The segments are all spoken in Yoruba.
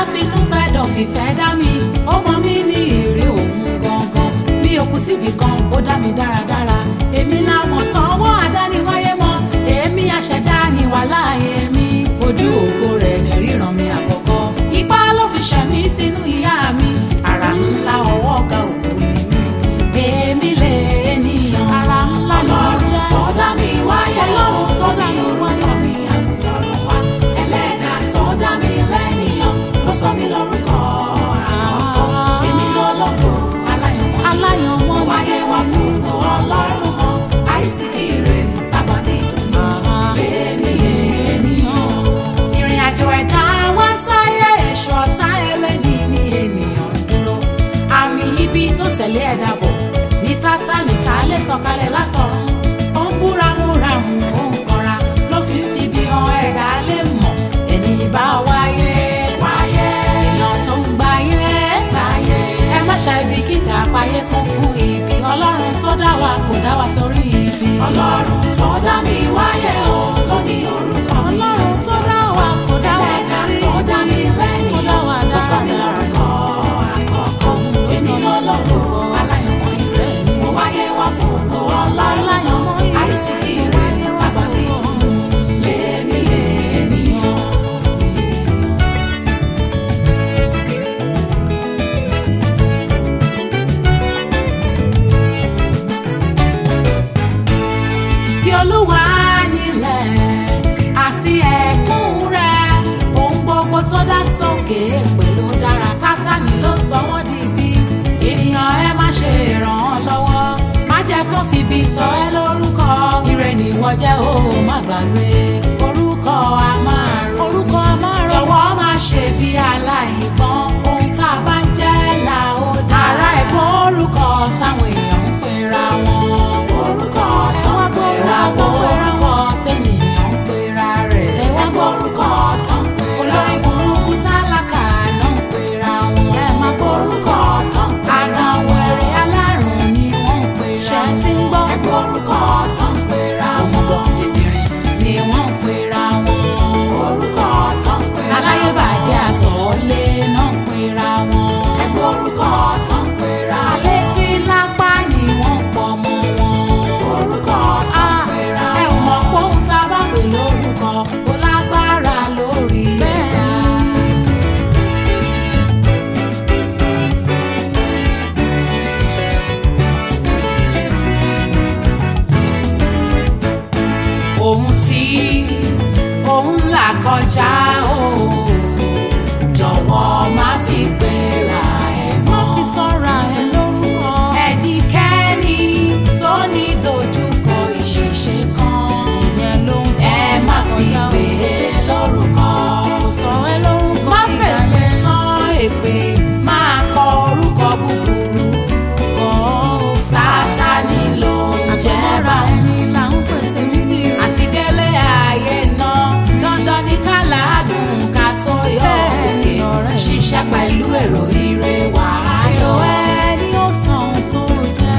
finú fẹ́ dọ̀ fìfẹ́ dá mi ó mọ mí ní ìrè òun gangan mi ò kú síbi kan ó dá mi dáradára èmi làwọn tọwọ́ àdániwáyé mọ́ èmi àṣẹdá ni wà láàyè mi ojú ògo rẹ̀ ní ríran mi àkọ́kọ́ ipá ló fi ṣẹ̀mí sínú ìyá mi àrà ńlá ọwọ́ ọ̀gá ògo ni mi èmi lè ènìyàn àrà ńlá ni mo ọlọ́run jẹ́ tó dá mi wáyé ọlọ́run tó dá mi orúkọ wáyé mi àmútọ̀run wá ẹlẹ́dà tó dá mi lẹ́nìyàn ló sọ mí lórúkọ àkọ́kọ́ èmi lọ́lọ́gbò aláyọ̀mọ́ aláyọ̀mọ́ mo wáyé wá fún ọlọ́run mọ́ àìsíkì rẹ̀ sábà ní ìdùnnú lèmi ènìyàn. ìrìn àjò ẹ̀dá wá sáyé èso ọ̀tá ẹlẹ́ni ní ènìyàn ń dúró àmì ibi tó tẹ̀lé ẹ̀dá bọ̀ ní sátánì tá a lè sọ̀kalẹ̀ látọ̀run ó ń búramúramù ó ń kanra ló fi ń fibi hàn ẹ̀dá lè mọ̀ ẹni bá wáyé wáyé èèyàn tó ń gbáyé gbáyé ẹ má ṣàìbìkítà páyé kún fún ibi ọlọ́run tó dá wa kò dá wa torí ibi ọlọ́run tó dá mi wáyé o ló ní orúkọ mi ọlọ́run tó dá wa kò dá wa ẹlẹ́dà torí tó dá mi ibi kò dá lẹ́nìyàn wa ló sọ mí dáradára. lórúkọ àkọ́kọ́ èmi lọ́lọ́gbò aláyọ̀mọ́ ìrẹ́ mo wáyé wá fún ògo ọlọ́run Aláyọ̀mọ́ ìrẹ́. àìsíkì rẹ̀ sábà ní ìdùnnú lèmi ènìyàn. tí olúwa nílẹ̀ àti ẹ̀kún rẹ̀ ohun gbogbo tó dá sókè pẹ̀lú dára sátani ló sọ wọ́n di ibi ènìyàn ẹ má ṣe ràn án lọ́wọ́ má jẹ́ kó fibi sọ ẹ́ lórúkọ ire nìwọ jẹ́ ó má gbàgbé orúkọ a máa rò orúkọ a máa rò jọ̀wọ́ má ṣe bí aláìgbọ́n ohun tá a bá ń jẹ́ là ó dá ara ẹ̀gbọ́n orúkọ táwọn èèyàn ń pera wọn orúkọ tó ń wá pera gbórúkọ wọn orúkọ tẹ́nìyàn ń pera rẹ̀. ẹ wá gbórúkọ tó ń pera olórí burúkú tálákà náà ń pera wọn. ẹ má orúkọ tó ń pera àgàn wẹ̀rẹ̀ alárùn ni wọ́n ń pera. ṣe ti ń gbọ́. ẹ gbórúkọ tó ń pera òmùgọ̀ wọn dìdìrín ni wọ́n ń pera wọn. orúkọ tó ń pera aláyébàjẹ́ àtọ̀ọ́lé náà ń pera wọn. ẹ gbórúkọ tó ń pera alẹ́ tí lápá ni wọ́n ń pọ̀ mọ́ wọn. orúkọ tó ń pera ẹ ò mọ̀ pé ohun tá a bá pè lórúkọ ó lágbára lórí ẹ̀dá. ohun tí òun là kọjá o jọ̀wọ́ má fi pera ẹ̀ mọ́ fi sọ́ra ẹ lórúkọ ẹnikẹ́ni tó ní dojúkọ ìṣìṣe kan ìyẹn ló ń tọ́ ẹ má fi pè é lórúkọ kò sọ ẹ lórúkọ má fèpè sọ èpè máa kọ orúkọ búburú kọ́ sátani ló ń jẹ́ra ẹni là ń pè tèmi ní rẹ̀ àti délé ayé náà dandan ní ká làágùn ká tó yọ òkè ṣiṣẹ́ pẹ̀lú èrò ire wà ayọ̀ ẹni ó san ohun tó jẹ́.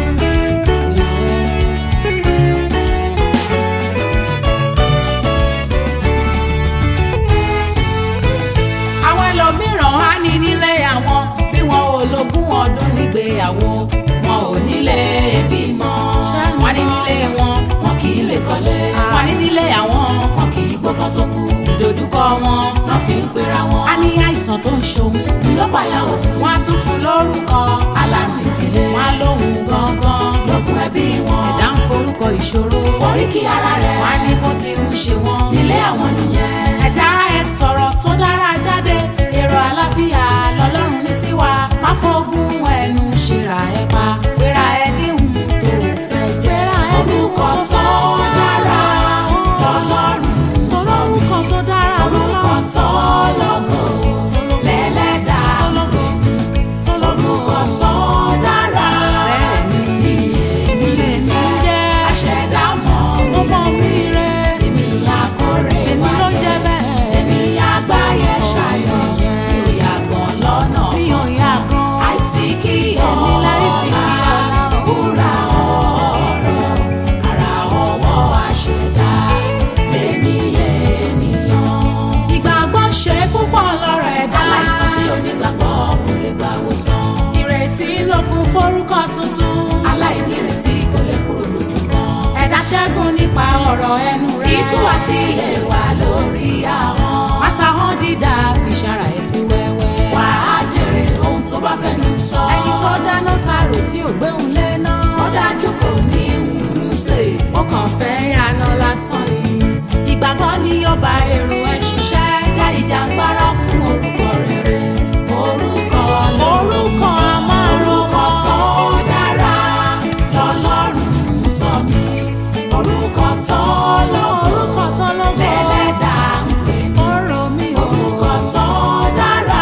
àwọn ẹlòmíràn á ní nílé àwọn bí wọn ò lógún ọdún nígbéyàwó wọn ò nílé bímọ wọn ní nílé wọn wọn kì í lè kọ́lé wọn ní nílé àwọn wọn kì í gbọ́kàn tó kú ìdojúkọ wọn náà fi ń pera wọn. a ní àìsàn tó ń ṣòun ńlọpàá òun wọn á tún fún lórúkọ alárùn ìdílé wọn á lóhun gangan lókun ẹbí wọn ẹ̀dá ń forúkọ ìṣòro oríkì ara rẹ̀ wọn á ní bó ti ń ṣe wọn nílé àwọn nìyẹn ẹ̀dá ẹ sọ̀rọ̀ tó dára jáde èrò àlàáfíà lọ́lọ́run ní sí wa má fọ́gùn ẹnu ṣèrà ẹ pa pera ẹ níhùn tó fẹ́ jẹ́ orúkọ tó dára lọ́lọ́run sọ mí orúkọ tó dára orúkọ sọ lọ́gọ̀ lẹ́lẹ́dà tọ́lọ́gọ̀ orúkọ tó dára bẹ́ẹ̀ ni èmi lè èmi jẹ́ jẹ́ aṣẹ̀dá mọ́ mi ọmọ mi rẹ̀ ṣẹ́gun nípa ọ̀rọ̀ ẹnu rẹ. ikú àti ìyè wà lórí ahọ́n. Màsáhán dídá fi ṣara ẹ̀ sí wẹ́wẹ́. wà á jèrè ohun tó bá fẹnu sọ. Ẹni tó dáná sáró tí ò gbéhùn lé náà. ó dájú kò ní ìwúrú ṣe. Ó kàn fẹ́ yàná lásán ni. Ìgbàgbọ́ ni ọba èrò ẹ̀ ṣiṣẹ́ jẹ́ ìjàngbara fún orúkọ rere. Orúkọ lórúkọ orúkọ tó dára lọ́lọ́run sọ mí. orúkọ tó lógo Orúkọ tó lógo. lẹ́lẹ́dàá ń pè mí. Ọ̀rọ̀ mi ò. orúkọ tó dára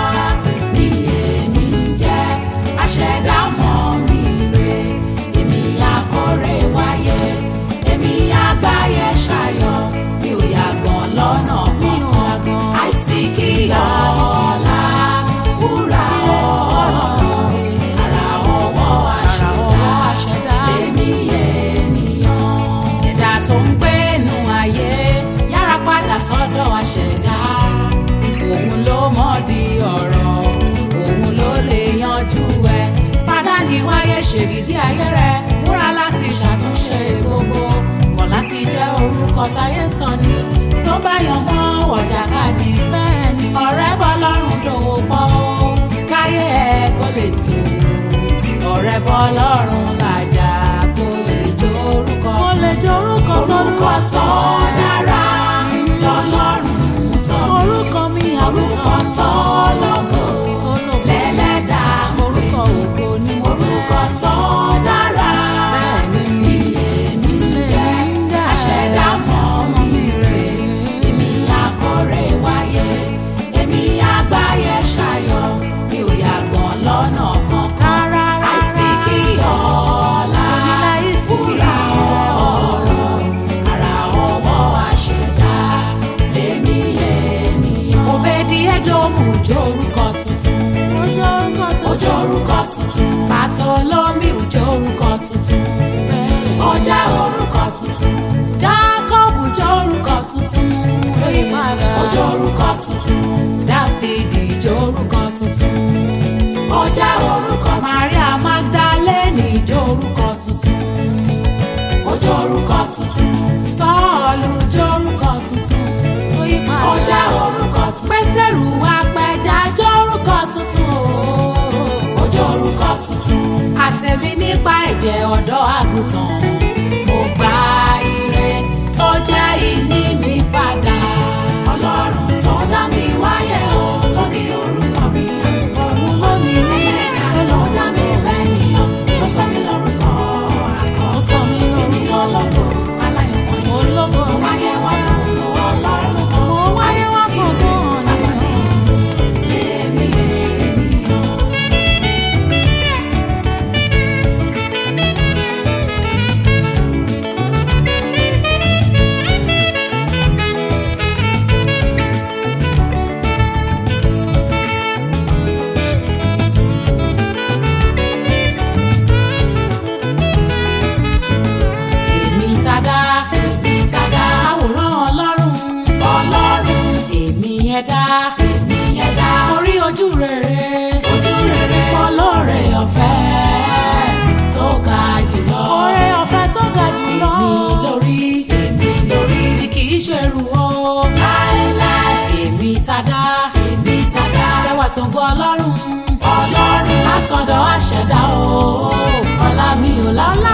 ni èmi ń jẹ́ aṣẹ̀dá mọ́ mi rè èmi akọ̀rẹ́ wáyé èmi àgbáyé ṣayọ̀ mi ò yàgàn lọ́nà Mi ò kankan yàgàn. àìsí kí ọ̀la wúrà ọ̀rọ̀ ara ọwọ́ ọwọ́ àṣẹ̀dá àṣẹ̀dá. lèmi ènìyàn. Ẹ̀dá tó ń gbé inú ayé yára padà sọ́dọ̀ àṣẹ̀dá. Òun ló mọ̀dí ọ̀rọ̀, òun ló lè yanjú ẹ̀. Fadá ni wáyé ṣèdídí ayé rẹ̀, múra láti ṣàtúnṣe gbogbo. Kọ̀ láti jẹ́ orúkọ táyé ń sọ ni, tó bá yan mọ́ ọ̀jà káàdì. Bẹ́ẹ̀ni, ọ̀rẹ́ bọ́ lọ́rùn dòwò pọ̀ ó, káyé ẹ̀ kó lè tó. Ọ̀rẹ́ bọ́ lọ́rùn làjà kó lè jó orúkọ. Kó lè jó orúkọ tó orúkọ tó dára lọ́lọ́run sọ mí. Orúkọ mi orúkọ tó lógo tó lò lẹ́lẹ́dàá ń pè orúkọ mí. ògo ni mo orúkọ tó dára Bẹ́ẹ̀ni. ni èmi ń jẹ́ Lèmi ń jẹ́. aṣẹ̀dá mọ́ mi rè èmi akọ̀rẹ́ wáyé èmi àgbáyé ṣayọ̀ mi ò yàgàn lọ́nà kankan Rárá, rárá. àìsí kí ọ̀la Èmi láìsí kí wúrà ọ̀rọ̀ ara ọwọ́ àṣẹ̀dá lèmi ènìyàn. Òbèdì Édómù jó orúkọ tuntun. Ó jó orúkọ tuntun. ojú orúkọ tuntun Bàtọ́lómì ò jó orúkọ tuntun. ó jẹ́ orúkọ tuntun Jákọ́bù jó orúkọ tuntun. Lóyè padà. ojú orúkọ tuntun Dáfídì jó orúkọ tuntun. ó jẹ́ orúkọ tuntun Màríà Magdalene jó orúkọ tuntun. ojú orúkọ tuntun Sọ́ọ̀lù jó orúkọ tuntun. Lóyè padà. ó jẹ́ orúkọ tuntun Pétérù apẹja jó orúkọ tuntun. o. ojú orúkọ tuntun àtẹ̀mí nípa ẹ̀jẹ̀ ọ̀dọ́ àgùntàn mo gba ire tó jẹ́ ìní mi padà. ọlọ́run tó dá mi wáyé o lórí orúkọ mi àgùntàn òun ló ní rí ẹ̀ka tó dá mi lẹ́nìyàn ló sọ mí lórúkọ àkọ́ ó sọ mí èmi lórúkọ lọ́lọ́gbọ̀ aláyọ̀mọ́ yìí. ológo Mo wáyé wá fún ọlọ́run kan. Mo wáyé wá fún Àìsí ọgbọ́n kí sábàlì lèmi ènìyàn. èmi tàdá Èmi tàdá àwòrán ọlọ́run ọlọ́run èmi ẹ̀dá èmi ẹ̀dá orí ojú rere ojú rere ọlọ́rẹ̀ ọ̀fẹ́ tó ga jùlọ ọ̀rẹ́ ọ̀fẹ́ tó ga jùlọ èmi lórí èmi lórí mi kì í ṣe rù ó láéláé èmi tàdá èmi tàdá tẹwà tó ń gbọ́ ọlọ́run ọlọ́run látọ̀dọ̀ àṣẹ̀dá o ọlá mi ò lálẹ́